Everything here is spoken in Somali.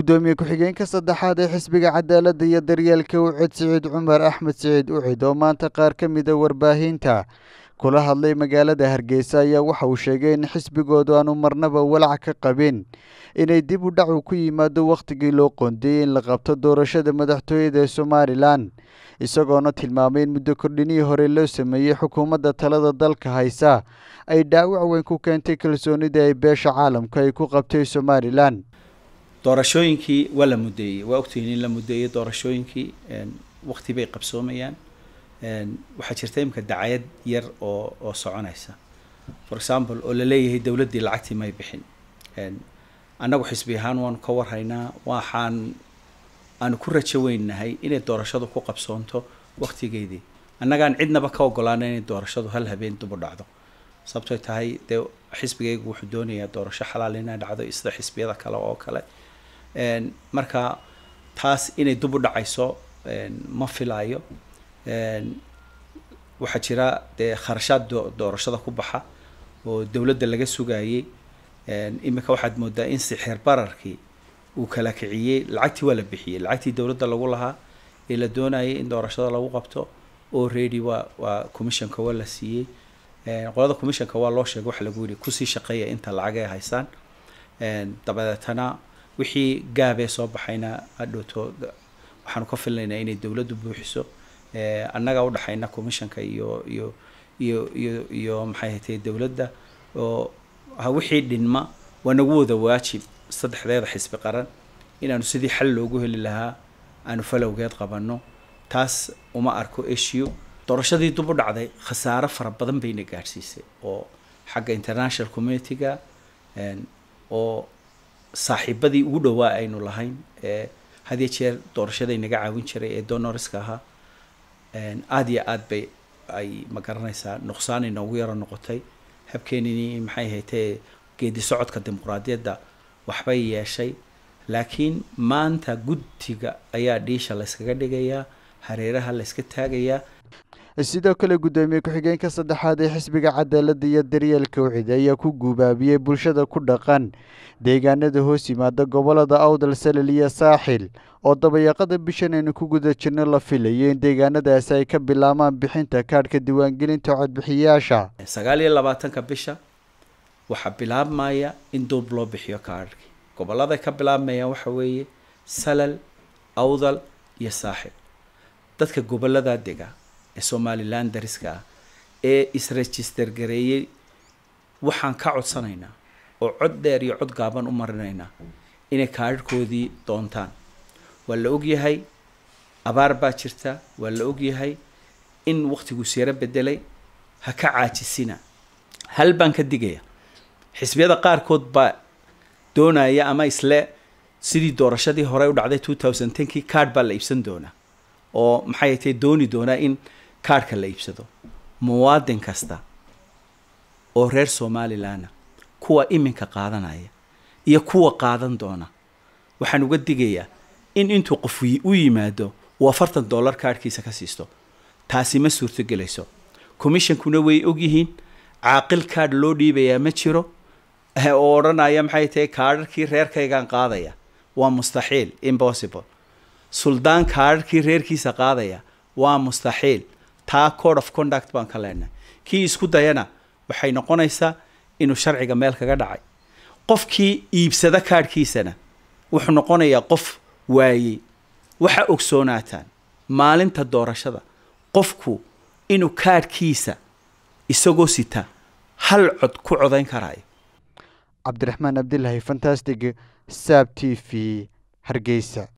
guddoomiye ku-xigeenka saddexaad ee xisbiga cadaaladda iyo daryeelka ucid siciid cumar axmed siciid ucid oo maanta qaar ka mida warbaahinta kula hadlay magaalada hargeysa ayaa waxa uu sheegay in xisbigoodu aanu marnaba walac ka qabin inay dib u dhacu ku yimaado wakhtigii loo qoondeyey in la qabto doorashada madaxtooyada ee somalilan isagoona tilmaamay in muddo kordhinihii hore loo sameeyey xukuumadda talada dalka haysa ay dhaawac weyn ku keentay kalsoonida ay beesha caalamka ay ku qabtay somalilan doorashooyinkii waa la mudeeyey waa ogtihiin in la mudeeyey doorashooyinkii wakti bay qabsoomayaan waxaa jirta imika dacayad yar oo oo soconaysa for example oo laleeyahay dowladdii lacagtii may bixin annagu xisbi ahaan waanu ka warhaynaa waxaan aanu ku rajo weynahay inay doorashadu ku qabsoonto waktigeedii annagaan cidnaba ka ogolaana inay doorashadu hal habeen dib u dhacdo sababtoy tahay dee xisbigaygu wuxuu doonayaa doorasho xalaal inay dhacdo sida xisbiyada kale oo kale marka taas inay dib u dhacayso ma filaayo waxaa jira dee kharashaad doorashada ku baxa oo dowladda laga sugayey imika waxaad moodaa in sixir bararkii uu kala kiciyey lacagtii waa la bixiyey lacagtii dowladda lagu lahaa ee la doonayay in doorashada lagu qabto oo ready waa waa commissionka waa la siiyey qolada commissionka waa loo sheegay waxa lagu yidhi kusii shaqeeya inta lacag ay haysaan dabadeetana wixii gaabee soo baxayna hadhowto waxaanu ka filnaynaa inay dowladdu buuxiso annaga udhexayna commissionka iyo iyo iyo iyo iyo maxay hatay dowladda oo wixii dhinma waa nagu wada waajib saddexdeeda xisbi qaran inaanu sidii xal loogu heli lahaa aanu falowgeed qabanno taas uma arko issue doorashadii dib u dhacday khasaaro fara badan bayna gaadhsiisay oo xagga international community-ga oo saaxiibadii ugu dhowaa aynu lahayn ee had iyo jeer doorashaday naga caawin jiray ee donoriska ahaa aada iyo aad bay ay ma garanaysaa nuqsaan inoogu yaro noqotay habkeenini maxay haytee geedi socodka dimuqraadiyadda waxbay yeeshay laakiin maanta guddiga ayaa dhiisha layskaga dhigayaa hareeraha layska taagayaa sidoo kale guddoomiye ku-xigeenka saddexaad ee xisbiga cadaaladda iyo daryeelka ucid ayaa ku guubaabiyey bulshada ku dhaqan deegaanada hoos yimaada gobolada awdal salal iyo saaxil oo dabayaaqada bishan aynu ku guda jirno la filayo in deegaanadaasi ay ka bilaabaan bixinta kaadhka diiwaangelinta codbixiyaasha sagaal iyo labaatanka bisha waxaa bilaabmaya in duub loo bixiyo kaadhkii goboladay ka bilaabmayaan waxa weeye salal awdal iyo saaxil dadka goboladaa dega ee somalilan dariska ah ee isregister gareeyey waxaan ka codsanaynaa oo cod dheer iyo cod gaaban u marinaynaa inay kaadhkoodii doontaan waa la ogyahay abaar baa jirta waa la ogyahay in waktigu siro bedelay ha ka caajisina hal baan ka digaya xisbiyada qaarkood baa doonaya ama isle sidii doorashadii hore u dhacday two thousand tenkii kaadh baa la iibsan doonaa oo maxay tay dooni doonaa in kaadhka la iibsado muwaadin kasta oo reer somalilanna kuwa iminka qaadanaya iyo kuwa qaadan doona waxaan uga digayaa in intuu qof u yimaado uu afartan dollar kaadhkiisa ka siisto taasi ma suurtogelayso commissionkuna way ogyihiin caaqil kaadh loo dhiibayaa ma jiro oo odhanaya maxay tahay kaadharkii reerkaygaan qaadaya waa mustaxiil impossible suldaan kaadharkii reerkiisa qaadaya waa mustaxiil taa code of conduct baan ka leenahay kii isku dayana waxay noqonaysaa inuu sharciga meel kaga dhacay qofkii iibsada kaadhkiisana wuxuu noqonayaa qof waayey waxa ogsoonaataan maalinta doorashada qofku inuu kaadhkiisa isagoo sita hal cod ku codayn karayo cabdiraxmaan abdilaahi fantastic saab t v hargeysa